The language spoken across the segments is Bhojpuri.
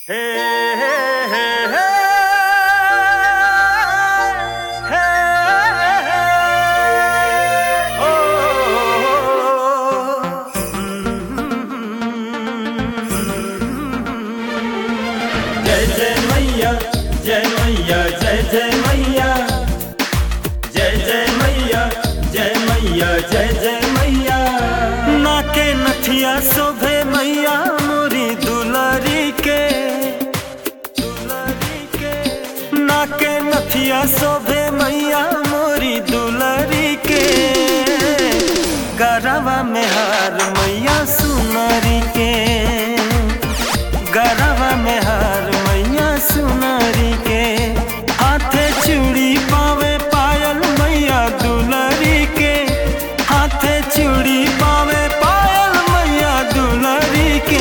हे हे हे हे हे ओ जय जय मैया जय मैया जय जय मैया जय जय मैया जय मैया जय जय मैया नाके नथिया शोभे मैया मोरी दुलारी के दुलारी के नाके नथिया शोभे मैया मोरी दुलारी के गरवा में हार मैया सुनारी के गरवा में हार मैया सुनारी के हाथे चूड़ी पावे पायल मैया दुलारी के हाथे चूड़ी पावे पायल मैया दुलारी के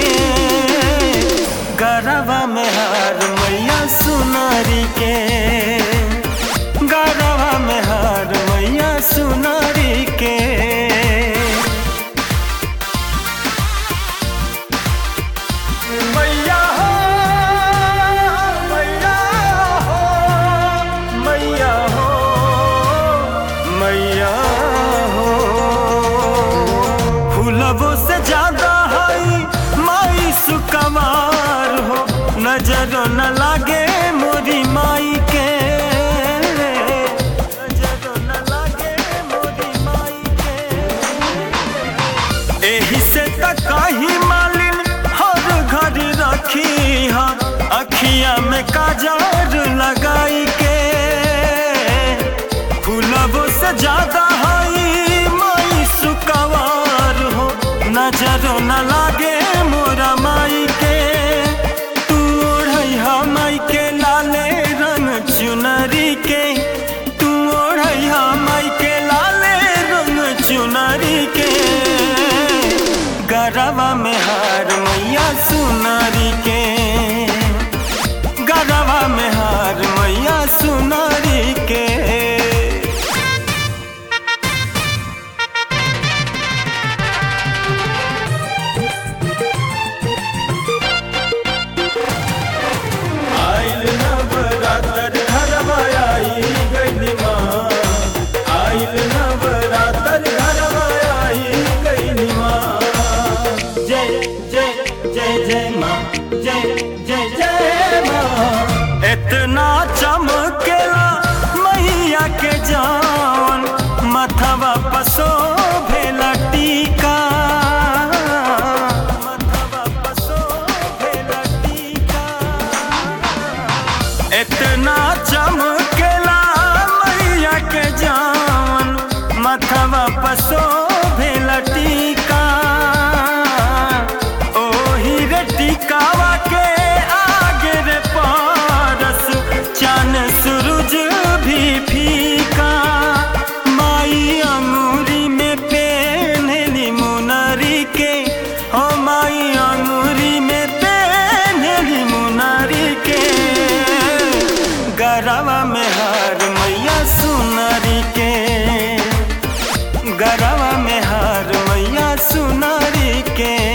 गरवा में हार मैया सुनारी के गरवा में हार मैया सुनारी के मैया हो मैया हो मैया हो मैया हो फूलबो से ज्यादा हई माई सुकमार हो नजर न लागे मोरी माई के नजर न लागे मोरी माई के एही से त काही मालिन हर घर रखी हा अखिया में काजर लगाई के फूलबो से ज्यादा हई माई सुकवार हो नजर न लागे मोरा माई के तू ओढ़ैहा माई के लाले रंग चुनरी के तू ओढ़ैहा माई के लाले रंग चुनरी के गरवा में हार मैया सुनारी के गरवा में हार मैया सुनारी के आइल नवरात्र घरवा आई गइली माँ आइल नवरात्र घरवा आई गइली माँ जय जय जय जय माँ जय जय जय माँ इतना चमकेला मैया के जान मथवा पसो भेला टीका मथवा पसो भेला टीका इतना चमकेला मैया के जान मथवा पसो भेल टीका ओही रे टीकावा के आगे रे पारस चान सूरज भी फीका माई अंगूरी में पेन्हली मुनरी के हो माई अंगूरी में पेन्हली मुनरी के गरवा में हार मैया सुनरी के गरवा में हार मैया सुनरी के